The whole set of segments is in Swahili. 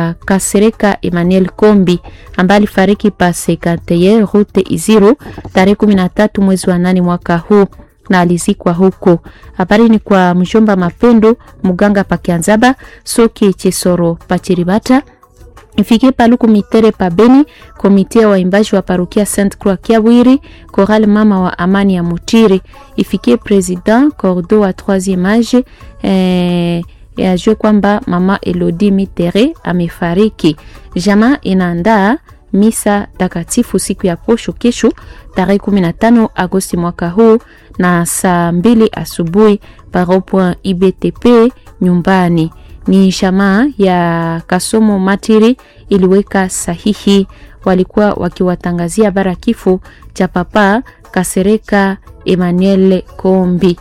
ya Kasereka Emmanuel Kombi ambaye alifariki pa Sekanteye Route Iziro tarehe 13 mwezi wa nane mwaka huu na alizikwa huko. Habari ni kwa mjomba Mapendo muganga pakianzaba soki Chesoro pachiribata ifike paluku mitere pa Beni, komite ya waimbaji wa parokia Saint Croix Kiabwiri, Choral mama wa amani ya Mutiri, ifikie president cordo wa 3e age eh, yajue kwamba mama Elodie Mitere amefariki. Jamaa inaandaa misa takatifu siku ya posho kesho tarehe 15 Agosti mwaka huu na saa mbili asubuhi paropoint IBTP nyumbani ni shamaa ya Kasomo Matiri iliweka sahihi. Walikuwa wakiwatangazia bara kifo cha papa Kasereka Emmanuel Kombi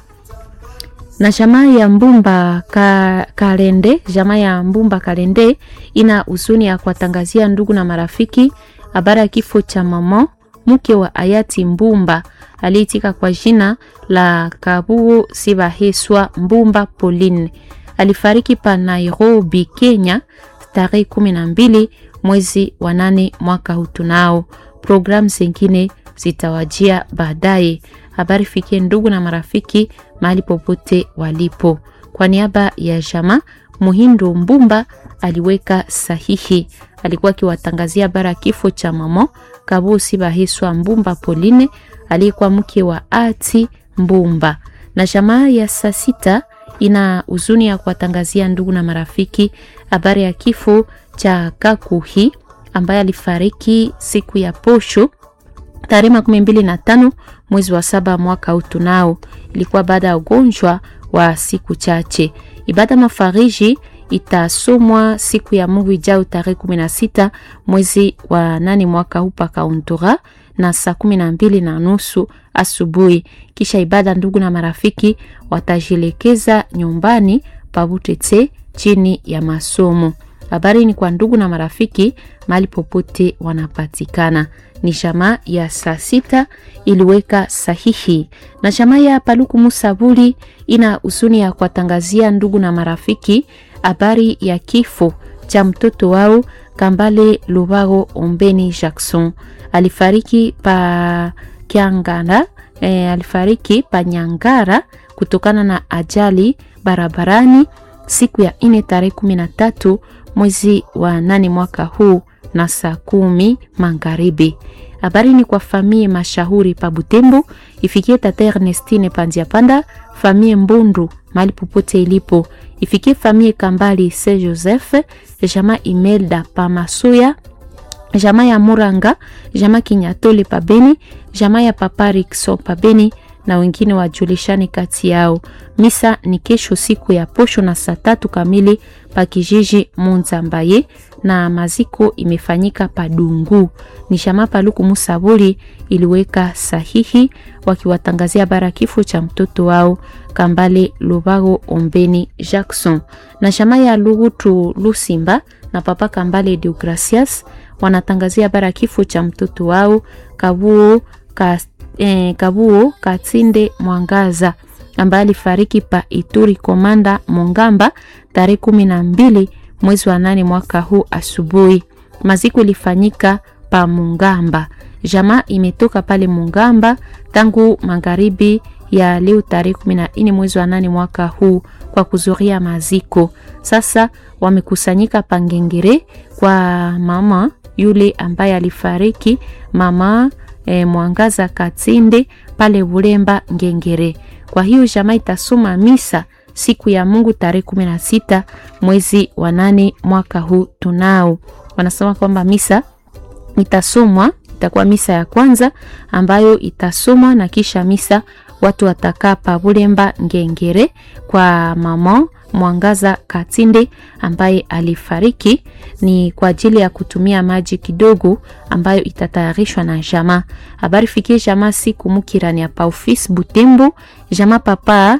na jamaa ya Mbumba ka, Kalende. Jamaa ya Mbumba Kalende ina huzuni ya kuwatangazia ndugu na marafiki habari ya kifo cha mama mke wa hayati Mbumba aliyetika kwa jina la Kabuo Sibaheswa Mbumba Pauline alifariki pa Nairobi, Kenya tarehe kumi na mbili mwezi wa nane mwaka huu. Tunao programu zingine zitawajia baadaye. Habari fikie ndugu na marafiki mahali popote walipo. Kwa niaba ya jama Muhindo Mbumba aliweka sahihi, alikuwa akiwatangazia bara kifo cha mama Kabusi Bahiswa Mbumba Pauline aliyekuwa mke wa ati Mbumba na jamaa ya saa sita ina huzuni ya kuwatangazia ndugu na marafiki habari ya kifo cha Kakuhi ambaye alifariki siku ya posho tarehe makumi mbili na tano mwezi wa saba mwaka huu. Tunao ilikuwa baada ya ugonjwa wa siku chache. Ibada mafariji itasomwa siku ya Mungu ijao tarehe kumi na sita mwezi wa nane mwaka huu pakauntura na saa kumi na mbili na nusu asubuhi. Kisha ibada, ndugu na marafiki watajielekeza nyumbani pabutete chini ya masomo. Habari ni kwa ndugu na marafiki mahali popote wanapatikana. Ni jamaa ya saa sita iliweka sahihi, na jamaa ya Paluku Musabuli ina husuni ya kuwatangazia ndugu na marafiki habari ya kifo cha mtoto wao Kambale Lubago Ombeni Jackson alifariki pa Kiangara, e, alifariki pa Nyangara kutokana na ajali barabarani siku ya ine tarehe kumi na tatu mwezi wa nane mwaka huu na saa kumi magharibi. Habari ni kwa famie mashahuri pa Butembo, ifikie tata Ernestine Pandia Panda, famie Mbundu mahali popote ilipo, ifikie famie Kambali Se Joseph, jama Imelda pa Masuya, jama ya Muranga, jama Kinyatole pa Beni, jama ya Papa Rikso pa Beni na wengine wajulishani kati yao. Misa ni kesho siku ya posho na saa tatu kamili pa kijiji Munzambaye na maziko imefanyika Padungu. Ni shama Paluku Musaburi iliweka sahihi wakiwatangazia bara kifo cha mtoto wao Kambale Lubago Ombeni Jackson na shama ya Lugutu Lusimba na papa Kambale Deogracias wanatangazia bara kifo cha mtoto wao Kabuo ka, eh, Kabuo Katinde Mwangaza ambaye alifariki pa Ituri Komanda Mongamba tarehe kumi na mbili mwezi wa nane mwaka huu asubuhi. Maziko ilifanyika pa Mungamba. Jamaa imetoka pale Mungamba tangu magharibi ya leo tarehe kumi na nne mwezi wa nane mwaka huu kwa kuzuria maziko. Sasa wamekusanyika Pangengere kwa mama yule ambaye alifariki, mama e, Mwangaza Katinde pale Bulemba Ngengere. Kwa hiyo jamaa itasoma misa siku ya Mungu tarehe kumi na sita mwezi wa nane mwaka huu. Tunao wanasema kwamba misa itasomwa, itakuwa misa ya kwanza ambayo itasomwa na kisha misa watu watakaa pa Bulemba Ngengere kwa mama Mwangaza Katinde ambaye alifariki ni kwa ajili ya kutumia maji kidogo ambayo itatayarishwa na jamaa. Habari fikie jamaa siku mukirani ya pa office Butembo, jamaa papa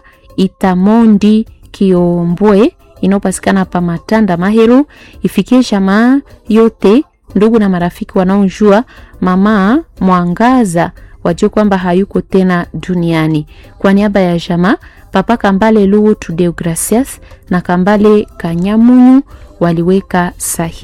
Itamondi Kiombwe inayopatikana pa Matanda Mahero, ifikie jamaa yote, ndugu na marafiki wanaojua mama Mwangaza wajue kwamba hayuko tena duniani. Kwa niaba ya jamaa Papa Kambale Luwu Tudeogracias na Kambale Kanyamunyu waliweka sahihi.